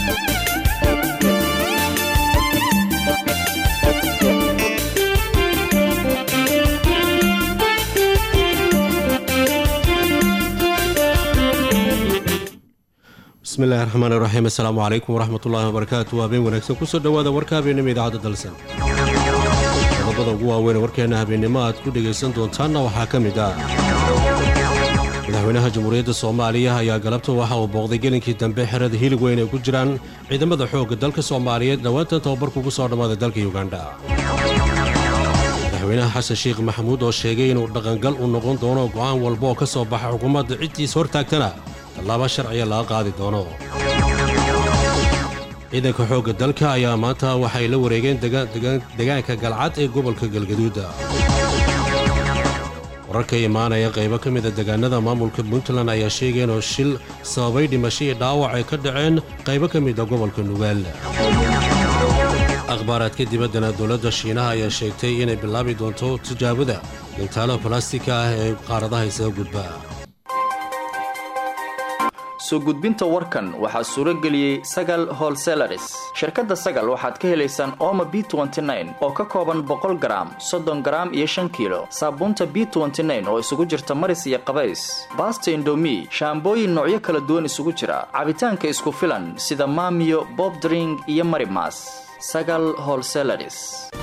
bismillahi raxmaan iraxiim assalaamu calaykum waraxmatullaahi wabarakaatu habeen wanaagsan kusoo dhowaada warka habeennimo idaacadda dalsan qodobada ugu waaweyn warkeenna habeennimo aad ku dhegaysan doontaanna waxaa ka mid ah madaxweynaha jamhuuriyadda soomaaliya ayaa galabta waxa uu booqday gelinkii dambe xerada hilig weyn ay ku jiraan ciidamada xoogga dalka soomaaliyeed dhowaantan tababarku ku soo dhammaaday dalka yugandha madaxweynaha xasan sheekh maxamuud oo sheegay inuu dhaqangal u noqon doono go'aan walba oo ka soo baxa xukuumadda ciddiis hortaagtana tallaaba sharciga laga qaadi doono ciidanka xoogga dalka ayaa maanta waxay la wareegeen degaanka galcad ee gobolka galgaduuda wararka imaanaya qaybo ka mida degaanada maamulka puntland ayaa sheegeen oo shil sababay dhimasho iyo dhaawac ay ka dhaceen qaybo ka mida gobolka nugaal akhbaaraadka dibaddana dowladda shiinaha ayaa sheegtay inay bilaabi doonto tijaabada gintaalo balastika ah ee qaaradaha isaga gudba soo gudbinta warkan waxaa suuro geliyey sagal holselaris shirkadda sagal waxaad ka helaysaan ooma b oo ka kooban boqol garaam soddon garaam iyo shan kiilo saabuunta b oo isugu jirta maris iyo qabays baasta indomi shaambooyin noocyo kala duwan isugu jira cabitaanka isku filan sida maamiyo bobdring iyo marimas sagal holselaris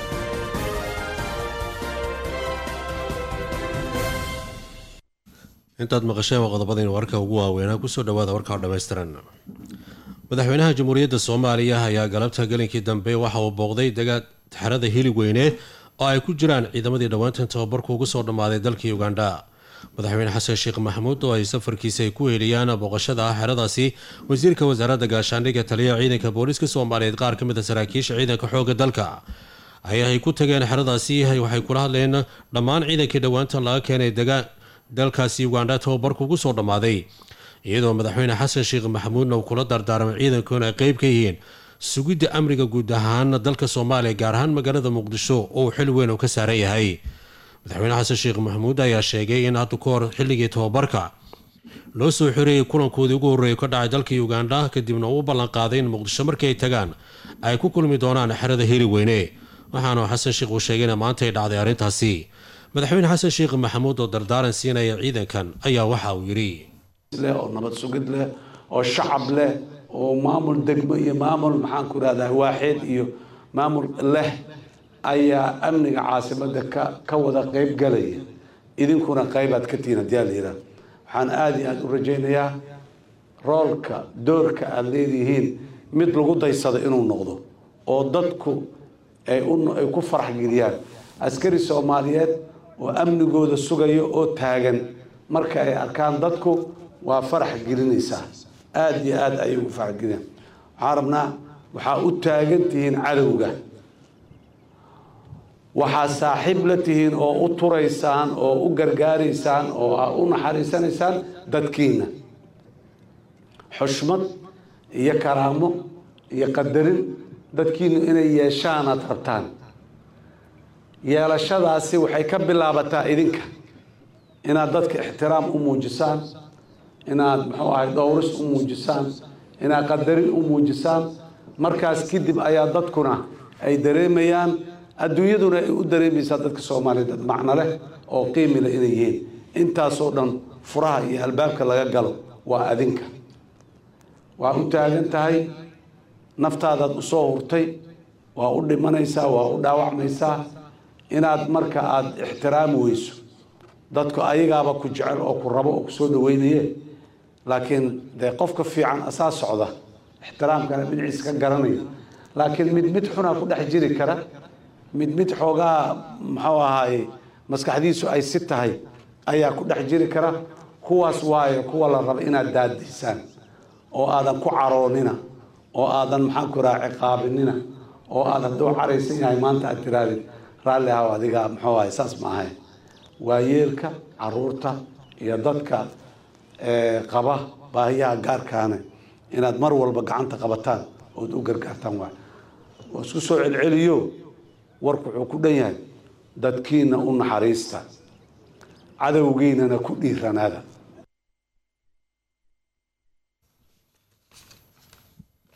intaad maqasheen waa qodobadaynu warka ugu waaweynaa kusoo dhawaada warka oo dhammaystiran madaxweynaha jamhuuriyadda soomaaliya ayaa galabta gelinkii dambe waxa uu booqday xerada hilig weyne oo ay ku jiraan ciidamadii dhowaantan tababarku ugu soo dhammaaday dalka ugandha madaxweyne xasan sheekh maxamuud oo ay safarkiisa ay ku heliyaan booqashada ah xeradaasi wasiirka wasaaradda gaashaandhigga taliyaha ciidanka booliiska soomaaliyeed qaar ka mid a saraakiisha ciidanka xoogga dalka ayaa ay ku tageen xeradaasi waxay kula hadleen dhammaan ciidankii dhowaantan laga keenay dalkaasi ugandha tababarku ugu soo dhammaaday iyadoo madaxweyne xasan sheekh maxamuudna uu kula dardaarmay ciidankoona ay qeyb ka yihiin sugidda amniga guud ahaan dalka soomaaliya gaar ahaan magaalada muqdisho oo uu xil weyn uu ka saaran yahay madaxweyne xasan sheekh maxamuud ayaa sheegay in hadda ka hor xilligii tababarka loo soo xoreeyey kulankoodii ugu horreeya ka dhacay dalka ugandha kadibna uu u ballanqaaday in muqdisho markii ay tagaan ay ku kulmi doonaan xerada heli weyne waxaana xasan sheekh uu sheegayna maanta ay dhacday arrintaasi madaxweyne xasan sheekh maxamuud oo dardaaran siinaya ciidankan ayaa waxa uu yidhi oo nabad sugid leh oo shacab leh oo maamul degmo iyo maamul maxaan ku rahdaa waaxeed iyo maamul leh ayaa amniga caasimada ka ka wada qeyb galaya idinkuna qaybaad ka tihiin haddii la yidhaah waxaan aada iyo aada u rajaynayaa roolka doorka aada leedihiin mid lagu daysado inuu noqdo oo dadku ay ay ku farax geliyaan askari soomaaliyeed oo amnigooda sugayo oo taagan marka ay arkaan dadku waa farax gelinaysaa aada iyo aada ayay ugu farax geliyaan waxaan rabnaa waxaa u taagan tihiin cadowga waxaa saaxiib la tihiin oo u turaysaan oo u gargaaraysaan oo u naxariisanaysaan dadkiina xushmad iyo karaamo iyo qadarin dadkiinu inay yeeshaan aad rabtaan yeelashadaasi waxay ka bilaabataa idinka inaad dadka ixtiraam u muujisaan inaad muxuu ahay dhowris u muujisaan inaad qadarin u muujisaan markaas kadib ayaa dadkuna ay dareemayaan adduunyaduna ay u dareemaysaa dadka soomaaliya dad macno leh oo qiimi leh inay yihiin intaasoo dhan furaha iyo albaabka laga galo waa adinka waa u taagan tahay naftaadaad usoo hurtay waa u dhimanaysaa waa u dhaawacmaysaa inaad marka aada ixtiraami weyso dadku ayagaaba ku jecel oo ku rabo oo kusoo dhaweynaye laakiin dee qofka fiican asaa socda ixtiraamkana dhinaciisa ka garanaya laakiin mid mid xunaa ku dhex jiri kara mid mid xoogaa muxuu ahaaye maskaxdiisu ay si tahay ayaa ku dhex jiri kara kuwaas waayo kuwa la raba inaad daadiysaan oo aadan ku caroonina oo aadan maxaan ku raha ciqaabinina oo aad hadduu caraysan yahay maanta aad tiraadid raalli ahaw adiga muxuu ahay saas ma ahay waayeelka caruurta iyo dadka qaba baahiyaha gaarkaane inaad mar walba gacanta qabataan ood u gargaartaan waay waa isku soo celceliyo warku wuxuu ku dhan yahay dadkiina u naxariista cadowgiinana ku dhiiranaada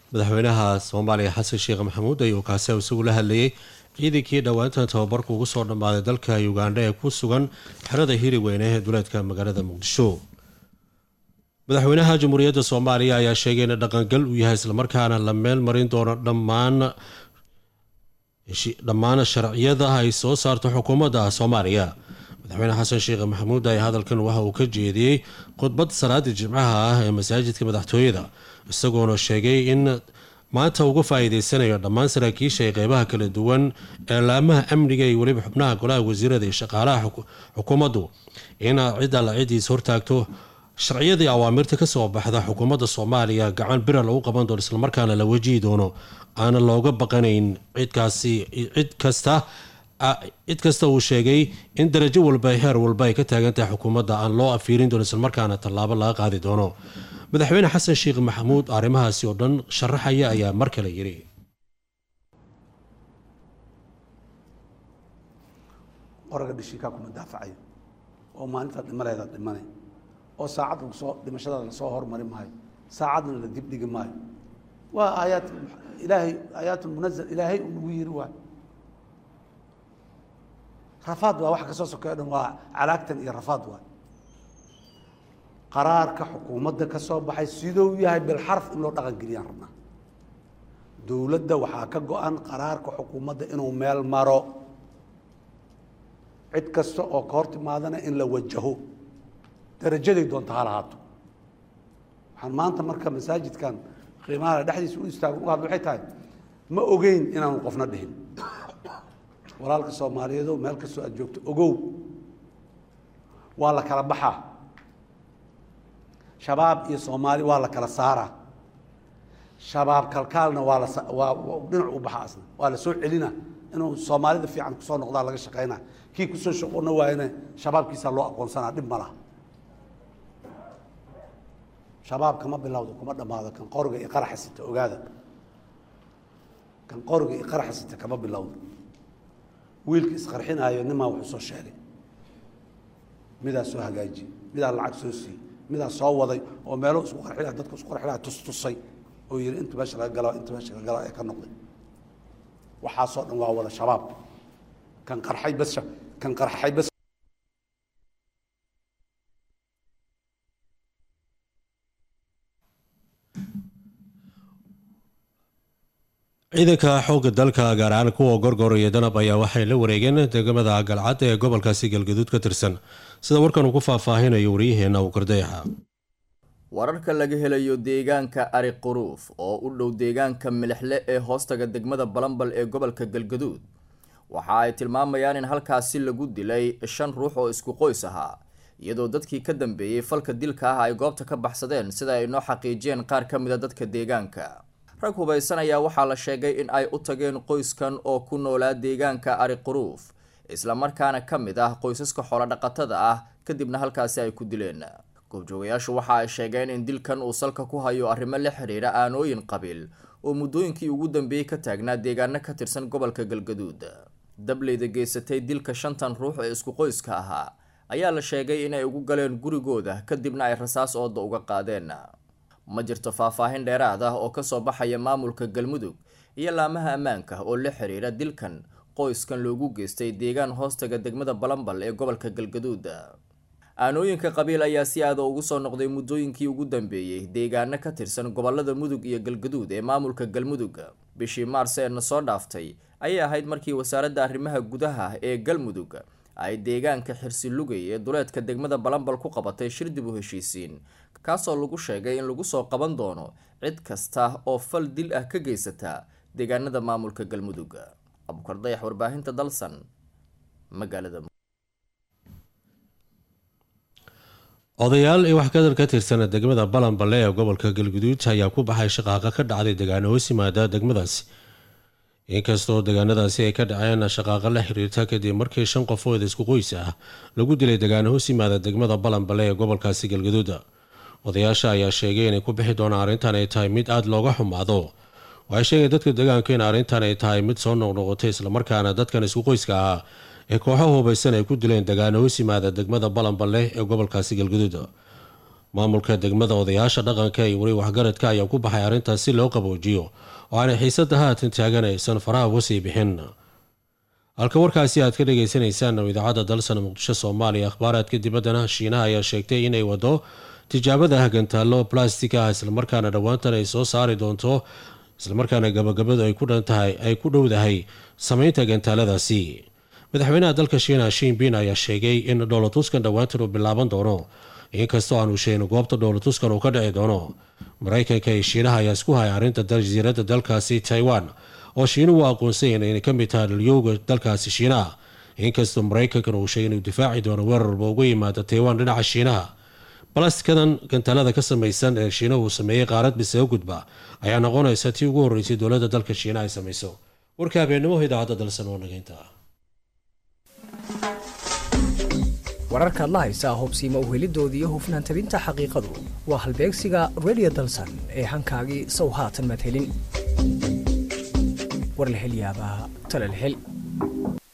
madaxweynaha soomaaliya xasan sheekh maxamuud ayuu kaasi isagu la hadlayay ciidankii dhowaantan tababarku ugu soo dhammaaday dalka ugandha ee ku sugan xerada hiri weyne ee duleedka magaalada muqdisho madaxweynaha jamhuuriyadda soomaaliya ayaa sheegay in dhaqangal uu yahay islamarkaana la meel marin doono dhammaan dhammaan sharciyada ay soo saarto xukuumadda soomaaliya madaxweyne xasan sheekh maxamuud ayaa hadalkan waxa uu ka jeediyey khudbad salaadii jimcaha ah ee masaajidka madaxtooyada isagoona sheegay in maanta uga faa-iideysanayo dhammaan saraakiisha ee qeybaha kala duwan ee laamaha amniga iyo weliba xubnaha golaha wasiirada iyo shaqaalaha xukuumaddu in cid alla cidiis hortaagto sharciyadii awaamirta kasoo baxda xukuumadda soomaaliya gacan bira lagu qaban doono islamarkaana la wajihi doono aana looga baqanayn cidkaasi cid kasta cid kasta uu sheegay in darajo walba heer walba ay ka taagan tahay xukuumadda aan loo afiirin doono islamarkaana tallaabo laga qaadi doono madaxweyne xasan sheekh maxamuud arrimahaasi oo dhan sharaxaya ayaa mar kale yidhi qoraga dhishiikaa kuma daafacayo oo maalintaa dhimaleeda dhimanay oo saacad lasoo dhimashadaada lasoo hormari maayo saacadna la dibdhigi maayo waa aayaat ilaahay aayaatulmunazal ilaahay uu nagu yiri waay rafaad waa waxa ka soo sokeeyo dhan waa calaagtan iyo rafaad waay qaraarka xukuumadda ka soo baxay siduu yahay bilxarf in loo dhaqan geliyaan rabnaa dowladda waxaa ka go-an qaraarka xukuumadda inuu meel maro cid kasta oo ka hor timaadana in la wajaho darajaday doonta ha lahaato waxaan maanta marka masaajidkan qiimaha dhexdiisa u istaagan u hadla waxay tahay ma ogeyn inaanu qofna dhihin walaalka soomaaliyeedo meel kastoo aad joogto ogow waa la kala baxaa shabaab iyo soomaali waa la kala saaraa shabaab kalkaalna waa la waa dhinac u baxa asna waa la soo celina inuu soomaalida fiican kusoo noqdaa laga shaqaynaa kii kusoo shaqoona waayana shabaabkiisaa loo aqoonsanaa dhib ma laha shabaab kama bilowdo kuma dhammaado kan qoriga iyo qaraxa sita ogaada kan qoriga iyo qaraxa sita kama bilowdo wiilka isqarxinaayo nimaa wuxuu soo sheegay midaa soo hagaajiyey midaa lacag soo siiyey midaa soo waday oo meelo isku qarxinaya dadku isku qarxinaya tustusay oo yidhi inta meesha laga galo inta meesha laga galo ee ka noqday waxaasoo dhan waa wada shabaab kan qarxay bas kan qarxay bas ciidanka xoogga dalka gaar ahaan kuwa gorgor iyo danab ayaa waxay la wareegeen degmada galcad ee gobolkaasi galgaduud ka tirsan sida warkan uu ku faahfaahinayo wariyaheenna uu kardayaxa wararka laga helayo deegaanka ari quruuf oo u dhow deegaanka milixle ee hoostaga degmada balambal ee gobolka galgaduud waxa ay tilmaamayaan in halkaasi lagu dilay shan ruux oo isku qoys ahaa iyadoo dadkii ka dambeeyey falka dilka ah ay goobta ka baxsadeen sida ay noo xaqiijiyeen qaar ka mida dadka deegaanka rag hubaysan ayaa waxaa la sheegay in ay u tageen qoyskan oo ku noolaa deegaanka ari quruuf islamarkaana ka mid ah qoysaska xoolodhaqatada ah kadibna halkaasi ay ku dileen goobjoogayaashu waxa ay sheegeen in dilkan uu salka ku hayo arrimo la xiriira aanooyin qabiil oo muddooyinkii ugu dambeeyey ka taagnaa deegaano ka tirsan gobolka galgaduud dableyda geysatay dilka shantan ruux ee isku qoyska ahaa ayaa la sheegay inay ugu galeen gurigooda kadibna ay rasaas ooda uga qaadeen ma jirto faahfaahin dheeraad ah oo kasoo baxaya maamulka galmudug iyo laamaha ammaanka oo la xiriira dilkan qoyskan loogu geystay deegaan hoostaga degmada balambal ee gobolka galgaduud aanooyinka qabiil ayaa si aada ugu soo noqday muddooyinkii ugu dambeeyey deegaano ka tirsan gobolada mudug iyo galgaduud ee maamulka galmudug bishii maars ee na soo dhaaftay ayay ahayd markii wasaaradda arrimaha gudaha ee galmudug ay deegaanka xirsi lugay ee duleedka degmada balambal ku qabatay shir dib u heshiisiin kaasoo lagu sheegay in lagu soo qaban doono cid kasta oo fal dil ah ka geysata deegaanada maamulka galmudug abukar dayax warbaahinta dalsan magaalada odayaal iyo waxkadar ka tirsan degmada balanballe ee gobolka galguduud ayaa ku baxay shaqaaqa ka dhacday degaano hoos yimaada degmadaasi inkastoo degaanadaasi ay ka dhaceen shaqaaqa la xiriirta kadib markii shan qofood isku qoys ah lagu dilay degaano hoos yimaada degmada balanballe ee gobolkaasi galgaduud odayaasha ayaa sheegay inay ku bixi doonaan arrintan ay tahay mid aada looga xumaado waxay sheegeen dadka degaanku in arrintan ay tahay mid soo noqnoqotay islamarkaana dadkan isku qoyska ah ee kooxo hubaysan ay ku dileen degaano hoos yimaada degmada balanballe ee gobolkaasi galgaduud maamulka degmada odayaasha dhaqanka iyo weli waxgaradka ayaa ku baxay arrintaas si loo qaboojiyo oo aanay xiisada haatan taagan aysan faraha uga sii bixin halka warkaasi aad ka dhagaysanaysaan oo idaacadda dalsan muqdisho soomaaliya akhbaaraadka dibaddana shiinaha ayaa sheegtay inay wado tijaabada hagantaallo plastic ah islamarkaana dhowaantan ay soo saari doonto islamarkaana gabagabadu ay ku dhantahay ay ku dhowdahay samaynta gantaaladaasi madaxweynaha dalka shiina shinbin ayaa sheegay in dhowlatuskan dhowaantan uu bilaaban doono inkastoo aanu sheegin goobta dhowlatuskan uu ka dhici doono maraykanka iyo shiinaha ayaa isku haya arrinta jasiiradda dalkaasi taiwan oo shiinuhu aqoonsayan inay ka mid tahay dhalyowga dalkaasi shiinaha inkastoo maraykankan uu sheegay inuu difaaci doono weerar walba uga yimaada taiwan dhinaca shiinaha balastikadan gantaalada ka samaysan ee shiinuhu uu sameeyey qaarad bise u gudba ayaa noqonaysa tii ugu horreysay dowladda dalka shiinaha ay samayso warka habeennimo idaacadda dalsan oo nageynta wararkaad la haysaa hubsiima uhelidoodii iyo hufnaan tabinta xaqiiqadu waa halbeegsiga redio dalsan ee hankaagii sow haatan maad helin war la hel yaabaa tale la hel